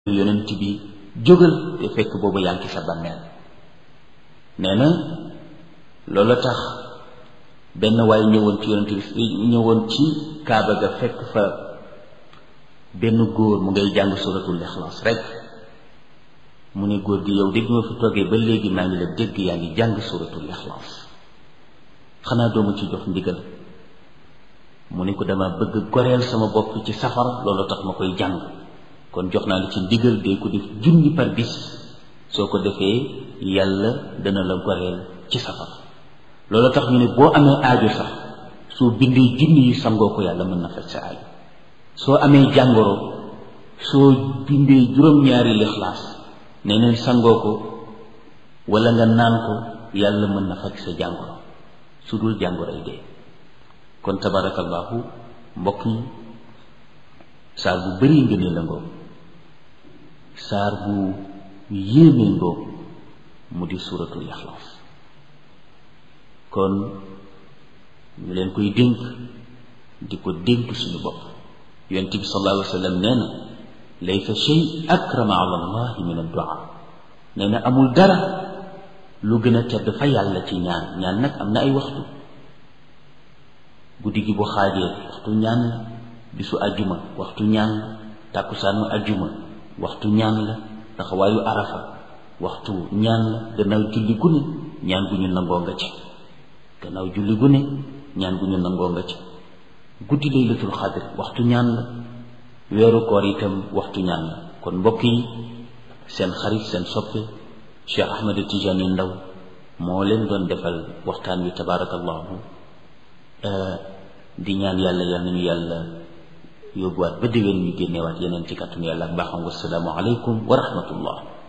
yonent bi jógal te fekk boobu yaa ngi sa bàmmeel nee na loola tax benn waay ñëwoon ci yonent bi ñëwoon ci kaaba ga fekk fa benn góor mu ngay jàng suratul ixlaas rek mu ne góor gi yow dégg ma fi toogee ba léegi maa ngi la dégg yaa ngi jàng suratul ixlaas xanaa doomu ci jox ndigal mu ne ko dama bëgg goreel sama bopp ci safara loolu tax ma koy jàng kon jox naa la ci ndigal dee ko def junni par bis soo ko defee yàlla dana la goreel ci safara loolu tax ñu ne boo amee aajo sax soo bindee junni yi sangoo ko yàlla mën na faj sa aajo soo amee jàngoro soo bindee juróom-ñaari lixlaas nee neen sangoo ko wala nga naan ko yàlla mën na faj sa jàngoro su dul jàngoro yi dee kon tabarakallahu mbokk yi saar bu bari ngëneel la ngoo saar bu yéeme ngoo mu di suuratul ixlaas kon ñu leen koy dénk di ko dénk suñu bopp yonent bi sallallahu alayhi wa sallam nee na laysa shay akrama ala allahi min addu'a nee na amul dara lu gën a tedd fa yàlla ci ñaan ñaan nag am na ay waxtu guddi gi bu xaajee waxtu ñaan la bisu ajjuma waxtu ñaan la tàkkusaanu ajjuma waxtu ñaan la taxawaayu arafa waxtu ñaan la gannaaw julli gu ne ñaan gu ñu nangoo nga ci gannaaw julli gu ne ñaan gu ñu nangoo nga ci guddi laylatul xadr waxtu ñaan la weeru koor itam waxtu ñaan la kon mbokk yi seen xarit seen soppe Cheikh Ahmed Tidiane Ndaw moo leen doon defal waxtaan wi tabaarakallahu di ñaan yàlla yal nañu yàlla yóbbuwaat ba déwén ñu génneewaat yeneen ci kàttanu yàlla ak baaxam wasalaamu aleykum wa rahmatullah